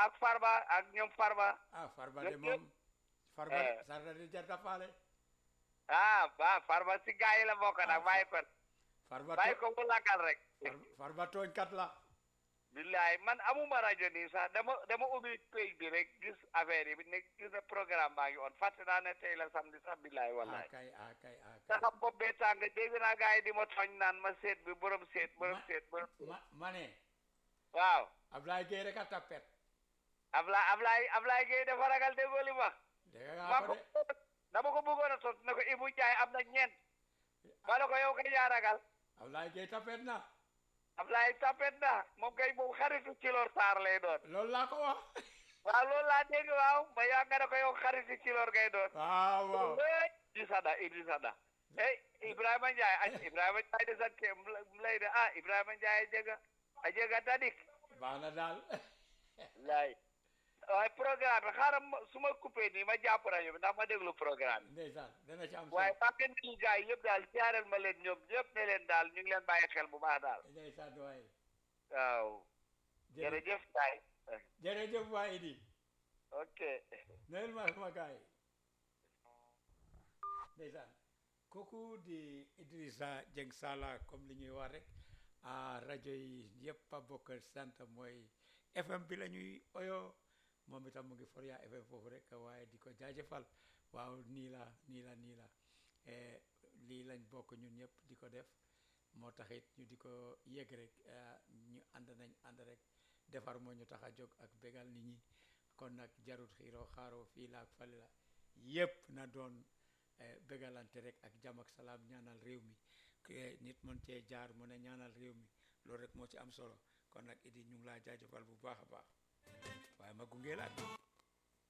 ak Farba ak ñoom Farba ah Farba Yëpp, de moom Farba Eh. sarda de jarta faale ah ba Farba si gaa yi la bokk nag bàyyi ko Farba bàyyi to- ko mu lakkal rek Far- Farba tooñkat la billaay man amuma rajo nii sax dama dama ubbi page bi rek gis affaire yi ne gis na programme baa ngi on fàtte naa ne tey la samedi sax billaay ah wallaay kay ah kay ah sa kay xam bopp bee tàng dégg naa gaa yi di ma tooñ naan ma seet bi borom seet borom Ma- seet borom ma ma ne waaw Ablaye Gueye rek a tappet Ablaye Ablaye Ablaye Gueye dafa ragal déggoo li ma dégg maa nga ko ko de dama ko bëggoon a tos ne ko Ibou Ndiaye am na ñeent ma ne ko yow kay yaa ragal Ablaye Gueye tappet na Ablaye tapet na moom kay moom xaritu Cilor Sarr lay doon loolu laa ko wax waaw loolu laa dégg waaw ma yaa nga ne ko yow xaritu Cilor ngay doon waaw waaw eh Idrissa Da Idrissa Da eh Ibrahima Ndiaye ah Ibrahima Ndiaye de sant mu lay de ah Ibrahima Ndiaye a jega a jega tadik baax na daal laay waaye programme bi xaaral ma su ma coupé nii ma jàpp rajo bi ndax ma déglu programme bi ndeysaan dana ci am waaye solo maa ngi nuyu gars yi yëpp daal siyaareel ma leen ñoom ñëpp ne leen daal ñu ngi leen bàyyi xel bu baax daal ndeysaan waaye waaw jërëjëf jërëjëf Ndiaye jërëjëf waay di ok neel ma sama gaay ndeysaan kooku di Idrissa Dieng Sala comme li ñuy wax rek ah rajo yi yëpp a bokk sant mooy FM bi la ñuy oyo moom itam mu ngi Foria FM foofu rek waaye di ko jaajëfal waaw nii la nii la nii la eh, lii lañ bokk ñun ñëpp di ko def moo taxit ñu di ko yëg rek ah, ñu ànd nañ ànd rek defar moo ñu tax a jóg ak bégal nit ñi kon nag jarut xiiroo xaaroo fii la ak fale la yëpp na doon eh, bégalante rek ak jàmm ak salaam ñaanal réew mi ke nit mën cee jaar mu ne ñaanal réew mi loolu rek moo ci am solo kon nag idi ñu ngi laa jaajëfal bu baax a baax waaye ma gunge la